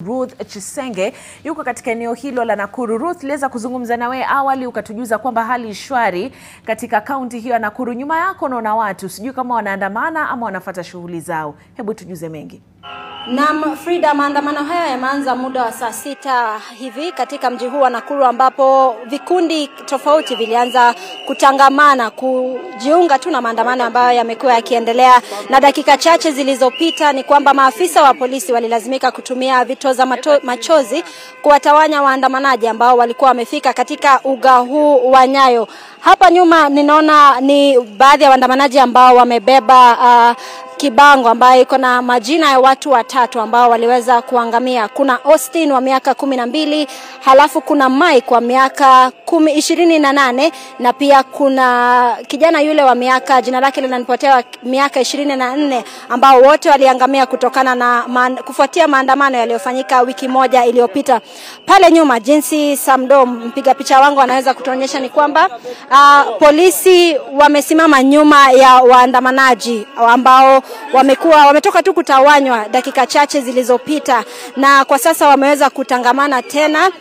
Ruth Chisenge yuko katika eneo hilo la Nakuru. Ruth, tuliweza kuzungumza na wewe awali ukatujuza kwamba hali shwari katika kaunti hiyo ya Nakuru. Nyuma yako naona watu, sijui kama wanaandamana ama wanafata shughuli zao. Hebu tujuze mengi. Naam, Frida, maandamano haya yameanza muda wa saa sita hivi katika mji huu wa Nakuru ambapo vikundi tofauti vilianza kutangamana kujiunga tu na maandamano ambayo yamekuwa yakiendelea, na dakika chache zilizopita ni kwamba maafisa wa polisi walilazimika kutumia vitoza mato, machozi kuwatawanya waandamanaji ambao walikuwa wamefika katika uga huu wa Nyayo. Hapa nyuma ninaona ni baadhi ya waandamanaji ambao wamebeba uh, kibango ambayo iko na majina ya watu watatu ambao waliweza kuangamia. Kuna Austin wa miaka kumi na mbili, halafu kuna Mike wa miaka kumi ishirini na nane na pia kuna kijana yule wa miaka jina lake linanipotea miaka ishirini na nne ambao wote waliangamia kutokana na man, kufuatia maandamano yaliyofanyika wiki moja iliyopita. Pale nyuma, jinsi Samdo mpiga picha wangu anaweza kutuonyesha ni kwamba uh, polisi wamesimama nyuma ya waandamanaji ambao wamekuwa wametoka tu kutawanywa dakika chache zilizopita, na kwa sasa wameweza kutangamana tena,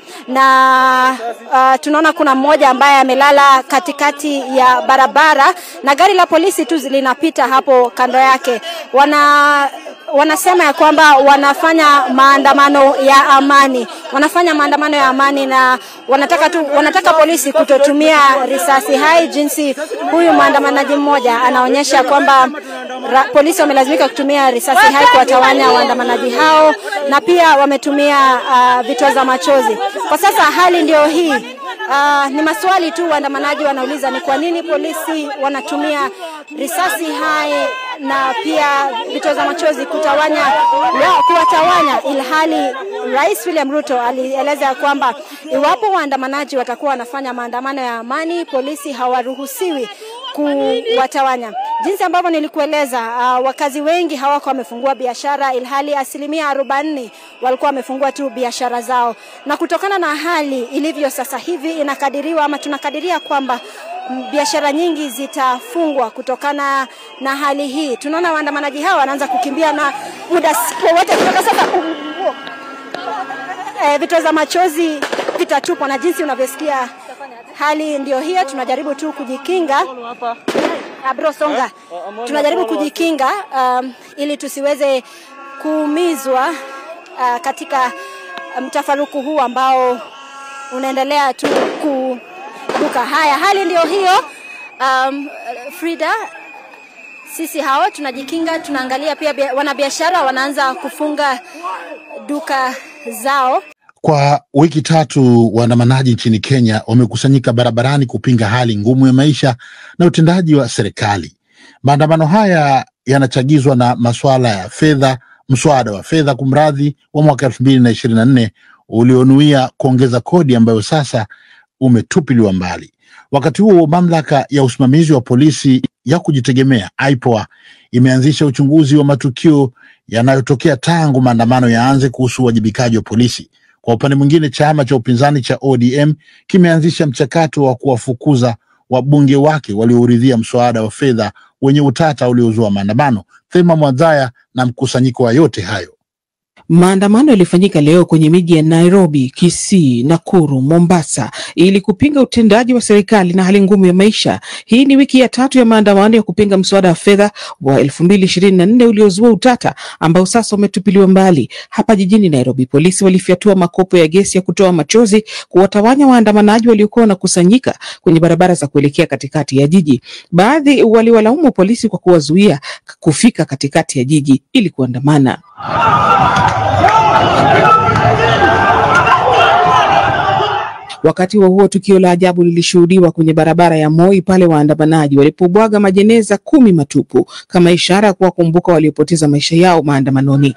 na uh, tunaona kuna mmoja ambaye amelala katikati ya barabara na gari la polisi tu linapita hapo kando yake. Wana wanasema ya kwamba wanafanya maandamano ya amani, wanafanya maandamano ya amani na wanataka tu, wanataka polisi kutotumia risasi hai, jinsi huyu maandamanaji mmoja anaonyesha kwamba ra, polisi wamelazimika kutumia risasi hai kuwatawanya waandamanaji hao, na pia wametumia uh, vitoza machozi. Kwa sasa hali ndio hii. Uh, ni maswali tu waandamanaji wanauliza ni kwa nini polisi wanatumia risasi hai na pia vitoza machozi kutawanya kuwatawanya, ilhali Rais William Ruto alieleza ya kwamba iwapo waandamanaji watakuwa wanafanya maandamano ya amani, polisi hawaruhusiwi kuwatawanya. Jinsi ambavyo nilikueleza, uh, wakazi wengi hawako wamefungua biashara, ilhali asilimia arobaini walikuwa wamefungua tu biashara zao, na kutokana na hali ilivyo sasa hivi inakadiriwa ama tunakadiria kwamba biashara nyingi zitafungwa kutokana na hali hii. Tunaona waandamanaji hawa wanaanza kukimbia na muda wowote kutoka sasa e, vitoza machozi vitatupwa, na jinsi unavyosikia hali ndio hiyo. Tunajaribu tu kujikinga Abro songa, tunajaribu kujikinga um, ili tusiweze kuumizwa uh, katika mtafaruku huu ambao unaendelea tu kuduka. Haya, hali ndio hiyo. Um, Frida, sisi hao tunajikinga, tunaangalia pia wanabiashara wanaanza kufunga duka zao. Kwa wiki tatu waandamanaji nchini Kenya wamekusanyika barabarani kupinga hali ngumu ya maisha na utendaji wa serikali. Maandamano haya yanachagizwa na masuala ya fedha, mswada wa fedha kumradhi, wa mwaka elfu mbili na ishirini na nne ulionuia kuongeza kodi ambayo sasa umetupiliwa mbali. Wakati huo mamlaka ya usimamizi wa polisi ya kujitegemea IPOA imeanzisha uchunguzi wa matukio yanayotokea tangu maandamano yaanze kuhusu uwajibikaji wa polisi. Kwa upande mwingine, chama cha upinzani cha ODM kimeanzisha mchakato wa kuwafukuza wabunge wake waliouridhia mswada wa fedha wenye utata uliozua maandamano. Thema Mwadhaya na mkusanyiko wa yote hayo. Maandamano yalifanyika leo kwenye miji ya Nairobi, Kisii, Nakuru, Mombasa ili kupinga utendaji wa serikali na hali ngumu ya maisha. Hii ni wiki ya tatu ya maandamano ya kupinga mswada wa fedha wa elfu mbili ishirini na nne uliozua utata ambao sasa umetupiliwa mbali. Hapa jijini Nairobi, polisi walifyatua makopo ya gesi ya kutoa machozi kuwatawanya waandamanaji waliokuwa wanakusanyika kwenye barabara za kuelekea katikati ya jiji. Baadhi waliwalaumu polisi kwa kuwazuia kufika katikati ya jiji ili kuandamana. Wakati wa huo tukio la ajabu lilishuhudiwa kwenye barabara ya Moi pale waandamanaji walipobwaga majeneza kumi matupu kama ishara ya kuwakumbuka waliopoteza maisha yao maandamanoni.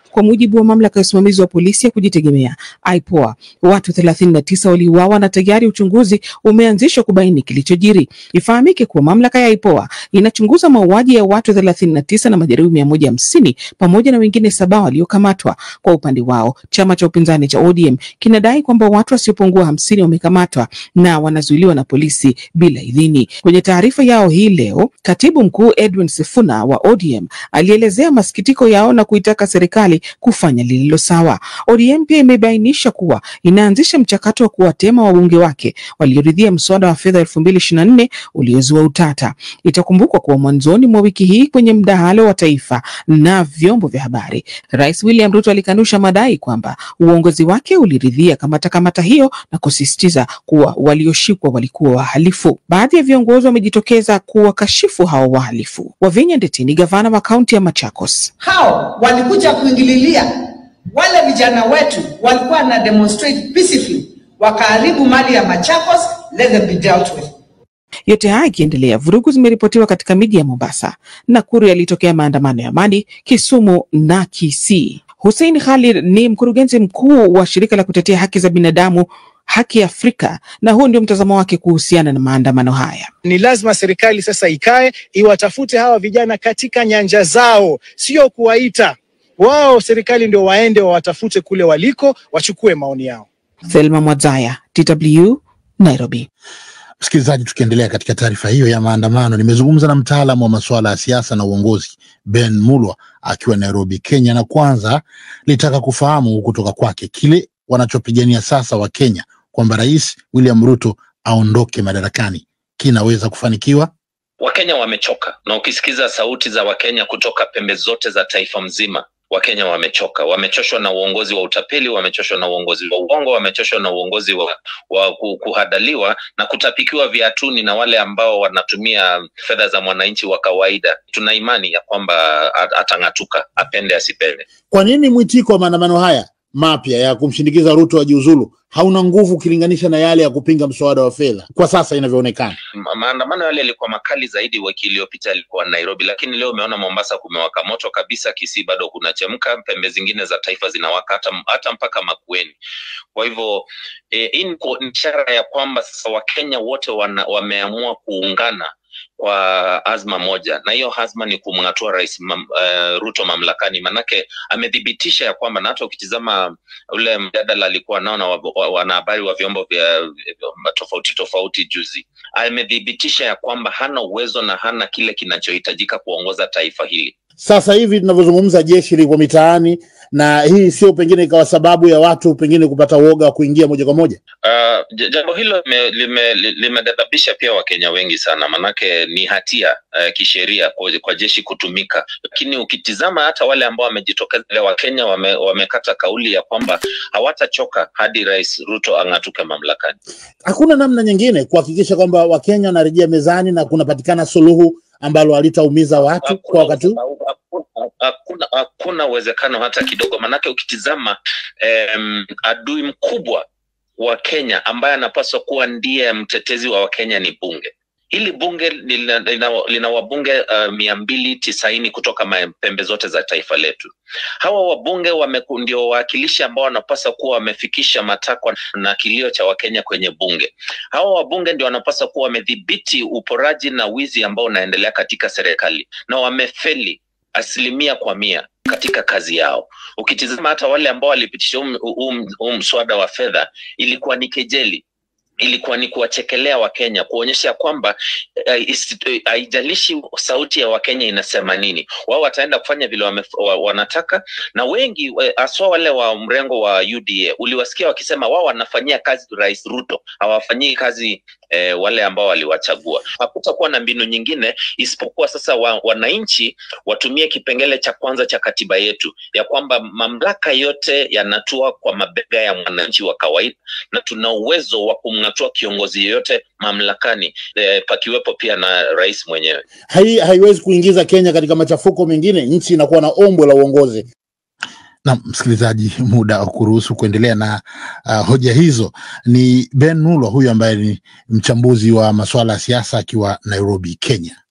Kwa mujibu wa mamlaka ya usimamizi wa polisi ya kujitegemea IPOA, watu 39 waliuawa na tayari uchunguzi umeanzishwa kubaini kilichojiri. Ifahamike kuwa mamlaka ya IPOA inachunguza mauaji ya watu 39 na majeruhi 150 pamoja na wengine saba waliokamatwa. Kwa upande wao, chama cha upinzani cha ODM kinadai kwamba watu wasiopungua hamsini wamekamatwa na wanazuiliwa na polisi bila idhini. Kwenye taarifa yao hii leo, katibu mkuu Edwin Sifuna wa ODM alielezea masikitiko yao na kuitaka serikali kufanya lililo sawa. ODM pia imebainisha kuwa inaanzisha mchakato wa kuwatema wabunge wake walioridhia mswada wa fedha elfu mbili ishirini na nne uliozua utata. Itakumbukwa kuwa mwanzoni mwa wiki hii kwenye mdahalo wa taifa na vyombo vya habari, Rais William Ruto alikanusha madai kwamba uongozi wake uliridhia kamata kamata hiyo na kusisitiza kuwa walioshikwa walikuwa wahalifu. Baadhi ya viongozi wamejitokeza kuwakashifu hao wahalifu. Wavinya Ndeti ni gavana wa kaunti ya Machakos. hao walikuja kuingililia wale vijana wetu walikuwa na demonstrate peacefully, wakaharibu mali ya Machakos, let them be dealt with. Yote haya ikiendelea, vurugu zimeripotiwa katika miji ya Mombasa, Nakuru yalitokea maandamano ya amani, Kisumu na Kisii. Hussein Khalid ni mkurugenzi mkuu wa shirika la kutetea haki za binadamu Haki Afrika, na huu ndio mtazamo wake kuhusiana na maandamano haya. Ni lazima serikali sasa ikae iwatafute hawa vijana katika nyanja zao, sio kuwaita wao. Serikali ndio waende wawatafute kule waliko, wachukue maoni yao. Thelma Mwadzaya, DW, Nairobi. Msikilizaji, tukiendelea katika taarifa hiyo ya maandamano, nimezungumza na mtaalamu wa masuala ya siasa na uongozi Ben Mulwa akiwa Nairobi, Kenya, na kwanza litaka kufahamu kutoka kwake kile wanachopigania sasa wa Kenya kwamba Rais William Ruto aondoke madarakani kinaweza kufanikiwa. Wakenya wamechoka, na ukisikiza sauti za Wakenya kutoka pembe zote za taifa mzima, Wakenya wamechoka, wamechoshwa na uongozi wa utapeli, wamechoshwa na uongozi wa uongo, wamechoshwa na uongozi wa, wa ku- kuhadaliwa na kutapikiwa viatuni na wale ambao wanatumia fedha za mwananchi wa kawaida. Tuna imani ya kwamba at- atang'atuka, apende asipende. Kwa nini mwitiko wa maandamano haya mapya ya kumshindikiza Ruto ajiuzulu hauna nguvu ukilinganisha na yale ya kupinga mswada wa fedha kwa sasa inavyoonekana? Ma- maandamano yale yalikuwa makali zaidi wiki iliyopita yalikuwa Nairobi, lakini leo umeona Mombasa kumewaka moto kabisa, Kisii bado kunachemka, pembe zingine za taifa zinawaka hata, hata mpaka Makueni. Kwa hivyo eh, hii ni ku- ni ishara ya kwamba sasa Wakenya wote wana, wameamua kuungana kwa azma moja, na hiyo azma ni kumng'atua rais mam, uh, Ruto mamlakani, manake amethibitisha ya kwamba, na hata ukitizama ule mjadala alikuwa nao na wa- wa- wanahabari wa vyombo vya vya tofauti tofauti juzi, amethibitisha ya kwamba hana uwezo na hana kile kinachohitajika kuongoza taifa hili. Sasa hivi tunavyozungumza, jeshi liko mitaani, na hii sio pengine ikawa sababu ya watu pengine kupata uoga wa kuingia moja kwa moja. Uh, j- jambo hilo lime- lime- li- limeghadhabisha pia Wakenya wengi sana, manake ni hatia uh, kisheria kwa, kwa jeshi kutumika, lakini ukitizama hata wale ambao wamejitokeza leo, Wakenya wame, wamekata kauli ya kwamba hawatachoka hadi Rais Ruto ang'atuke mamlakani. Hakuna namna nyingine kuhakikisha kwamba Wakenya wanarejea mezani na kunapatikana suluhu ambalo halitaumiza watu kwa wakati huu. Hakuna- hakuna hakuna uwezekano hata kidogo, manake ukitizama em, adui mkubwa wa Kenya ambaye anapaswa kuwa ndiye mtetezi wa Wakenya ni bunge. Hili bunge lina, lina, lina wabunge uh, mia mbili tisaini kutoka ma- pembe zote za taifa letu. Hawa wabunge wameku- ndio wawakilishi ambao wanapaswa kuwa wamefikisha matakwa na kilio cha Wakenya kwenye bunge. Hawa wabunge ndio wanapaswa kuwa wamedhibiti uporaji na wizi ambao unaendelea katika serikali na wamefeli asilimia kwa mia katika kazi yao. Ukitizama hata wale ambao walipitisha huu huu- huu mswada wa fedha, ilikuwa ni kejeli ilikuwa ni kuwachekelea Wakenya, kuonyesha kwamba eh, isi- eh, haijalishi sauti ya Wakenya inasema nini, wao wataenda kufanya vile wame, wa, wanataka. Na wengi eh, haswa wale wa mrengo wa UDA uliwasikia wakisema wao wanafanyia kazi Rais Ruto, hawafanyii kazi eh, wale ambao waliwachagua. Hakutakuwa na mbinu nyingine isipokuwa sasa wa, wananchi watumie kipengele cha kwanza cha katiba yetu ya kwamba mamlaka yote yanatua kwa mabega ya mwananchi wa kawaida na tuna uwezo wa kumng'atua kiongozi yeyote mamlakani eh, pakiwepo pia na rais mwenyewe. Hai, haiwezi kuingiza Kenya katika machafuko mengine, nchi inakuwa na ombwe la uongozi. Na msikilizaji, muda wa kuruhusu kuendelea na uh, hoja hizo ni Ben Mulwa huyu ambaye ni mchambuzi wa masuala ya siasa akiwa Nairobi, Kenya.